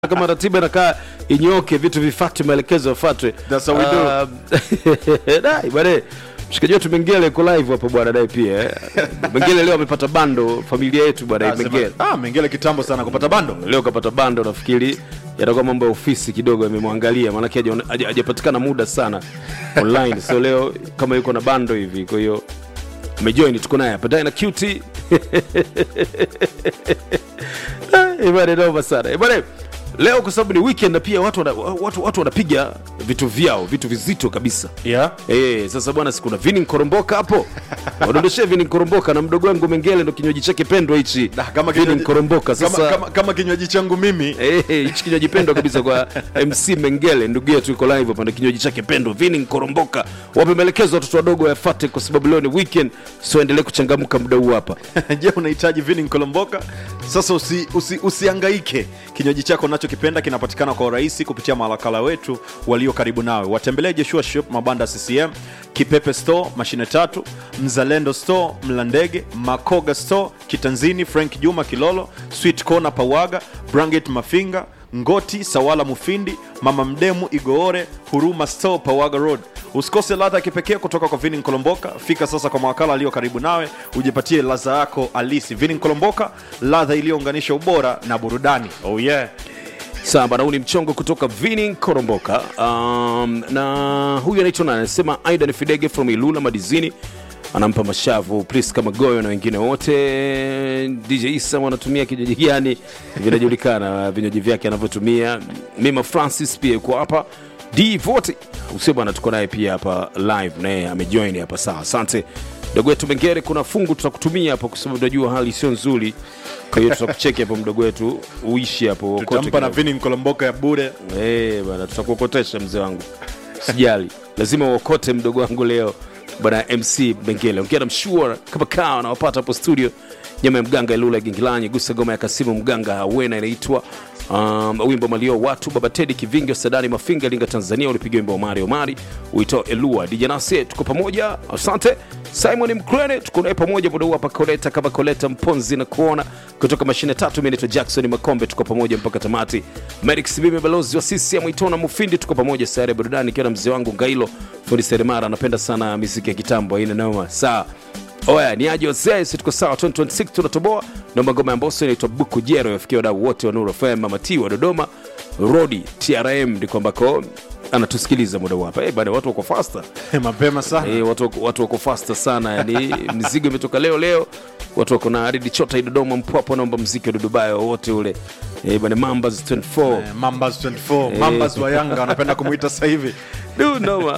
kama ratiba inakaa inyoke, vitu vifuatwe, maelekezo yafuatwe. That's how we do. Um, dai bwana, mshikaji wetu Mengele yuko live hapo bwana, dai pia eh. Mengele leo amepata bando, familia yetu bwana Ah, sema- Mengele ah, Mengele kitambo sana kupata bando. leo kapata bando, nafikiri yatakuwa mambo ya ofisi kidogo yamemwangalia, maanake haja- haja- hajapatikana muda sana online, so leo kama yuko na bando hivi, kwa hiyo amejoin, tuko naye hapa Dai na QT Ibada noma sana. Ibada leo kwa sababu ni weekend na pia watu wana, watu, watu wanapiga vitu vyao, vitu vizito kabisa. Yeah. Eh, sasa bwana sikuna Vini Nkoromboka hapo. Wadondoshe Vini Nkoromboka na mdogo wangu Mengele ndo kinywaji chake pendwa hichi. Ah, kama Vini kinywaji- Nkoromboka Kama, sasa kama, kama kinywaji changu mimi Eh, eh, hichi kinywaji pendwa kabisa kwa MC Mengele, ndugu yetu yuko live hapa na kinywaji chake pendwa Vini Nkoromboka. Wape maelekezo watoto wadogo wayafate, kwa sababu leo ni weekend, so endelee kuchangamka muda huu hapa. je unahitaji vini nkolomboka sasa usi, usi, usiangaike kinywaji chako unachokipenda kinapatikana kwa urahisi kupitia mawakala wetu walio karibu nawe watembelee jeshua shop mabanda ccm kipepe store mashine tatu mzalendo store mlandege makoga store kitanzini frank juma kilolo sweet corner pawaga branget mafinga ngoti sawala mufindi mama mdemu igoore huruma store pawaga road usikose ladha ya kipekee kutoka kwa vini nkolomboka fika sasa kwa mawakala aliyo karibu nawe ujipatie ladha yako halisi vini nkolomboka ladha iliyounganisha ubora na burudani oh yeah Sawa bana, huu ni mchongo kutoka Vini Koromboka. Um, na huyu anaitwa nani? Anasema Aidan Fidege from Ilula Madizini, anampa mashavu Priska Magoyo na wengine wote. DJ Isa wanatumia kinywaji gani? Vinajulikana vinywaji vyake anavyotumia. Mima Francis pia yuko hapa. D Vote usio bwana, tuko naye pia hapa live, naye amejoin hapa. Sawa, asante mdogo wetu Mengere. Kuna fungu tutakutumia hapo, kwa sababu unajua hali sio nzuri, kwa hiyo tutakucheki hapo mdogo wetu, uishi hapo kote tutampa na kidogo. vini nkolomboka ya bure Eh, bana tutakuokotesha mzee wangu, sijali, lazima uokote mdogo wangu leo bana. MC Bengele ongea na mshua kama kawa anawapata hapo studio, nyama ya mganga Ilula Gingilanyi, gusa goma ya Kasimu mganga Hawena inaitwa um, wimbo malio watu baba Tedi Kivingi Sadani Mafinga Linga Tanzania, ulipiga wimbo wa Omari Omari uitao Elua Dijanase, tuko pamoja, asante Simon Mkrene, tuko naye pamoja muda huu hapa Koleta kama Koleta Mponzi na kuona kutoka mashine tatu. Mimi naitwa Jackson Makombe, tuko pamoja mpaka tamati. Merix Sibime, balozi wa CCM Itona Mufindi, tuko pamoja sayari ya burudani, ikiwa na mzee wangu Ngailo fundi seremara, anapenda sana miziki ya kitambo, haina noma. Sawa oya ni aje wazee, si tuko sawa 2026 tunatoboa. Naomba ngoma ya Mbosso inaitwa Buku Jero, yafikia wadau wote wa Nuru FM, Mama T wa Dodoma, Rodi TRM ndiko ambako anatusikiliza muda huu hapa. Eh, bana watu wako faster mapema sana Eh, watu, wako- watu wako fasta sana yani mizigo imetoka leo leo watu wako na aridi chota hii dodoma mpwapo naomba mziki wa dudubayo wowote ule eh, bana mambas 24 Eh, mambas 24 mambas wa yanga wanapenda kumwita sasa hivi Du, noma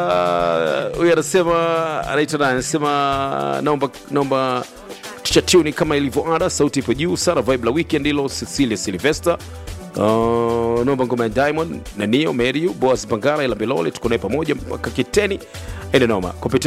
Ah, huyu anasema anaitwa nani anasema naomba naomba tuchatuni kama ilivyo ada sauti ipo juu sana vibe la weekend hilo cecilia silvester Uh, naomba ngoma ya diamond na nio meriu boas bangara ila bilole tuko naye pamoja mpaka kiteni ene noma kupitia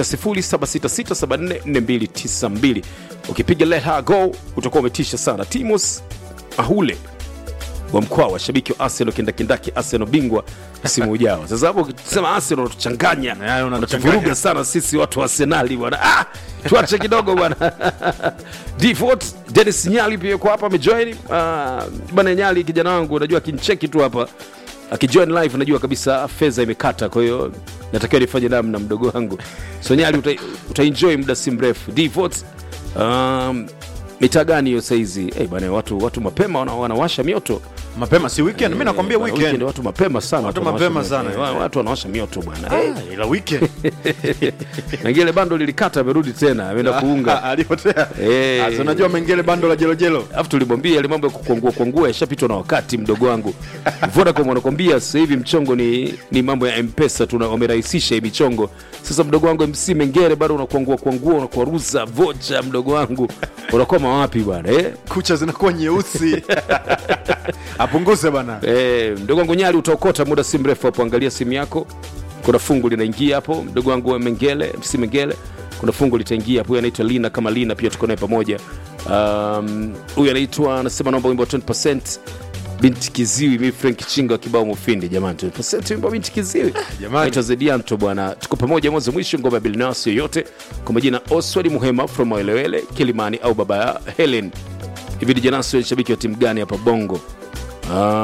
0766744292 ukipiga let her go utakuwa umetisha sana timus ahule wa mkoa wa shabiki wa Arsenal kindakindaki Arsenal bingwa msimu ujao. Sasa hapo ukisema Arsenal unatuchanganya, Eh, unatuchanganya. unatuvuruga sana sisi watu wa Arsenali bwana. Ah, tuache kidogo bwana. Default Dennis Nyali pia yuko hapa amejoin. Ah, bwana Nyali kijana wangu unajua akincheki tu hapa akijoin live najua kabisa fedha imekata, kwa hiyo natakiwa nifanye namna mdogo wangu. So Nyali uta, utaenjoy muda si mrefu. Default um, mitaa gani hiyo saizi? Eh, bwana watu watu mapema wana, wanawasha mioto mapema si weekend mi nakwambia Bwana, weekend watu mapema sana Watu wanawasha mapema mioto. sana, Eh, eh. watu wanawasha mioto bwana Eh, Ah, ila weekend na ngile bando lilikata amerudi tena ameenda kuunga alipotea Eh. Sasa unajua mengele bando la jelojelo alafu tulimwambia ile mambo ya kukwangua kwangua yashapitwa na wakati mdogo wangu vodacom wanakwambia sasa hivi mchongo ni, ni mambo ya mpesa tu wamerahisisha hii michongo sasa mdogo wangu mc mengere bado unakuangua kwangua unakuaruza vocha mdogo wangu unakwama wapi bwana eh? kucha zinakuwa nyeusi apunguze bana Eh, mdogo wangu Nyali utaokota muda si mrefu hapo, angalia simu yako, kuna fungu linaingia hapo. Mdogo wangu wa Mengele, MC Mengele, kuna fungu litaingia hapo. Huyu anaitwa Lina kama Lina, pia tuko naye pamoja. Um, huyu anaitwa anasema naomba wimbo wa 20% binti kiziwi. Mimi Frank Chinga wa kibao Mufindi, jamani, 20% wimbo wa binti kiziwi Jamani. Anaitwa Zedianto bwana, tuko pamoja mwanzo mwisho, ngoma ya Bilnas yoyote kwa majina Oswald Muhema from Waelewele Kilimani au baba ya Helen. Hivi Dijanasi shabiki wa timu gani hapa Bongo? Ah,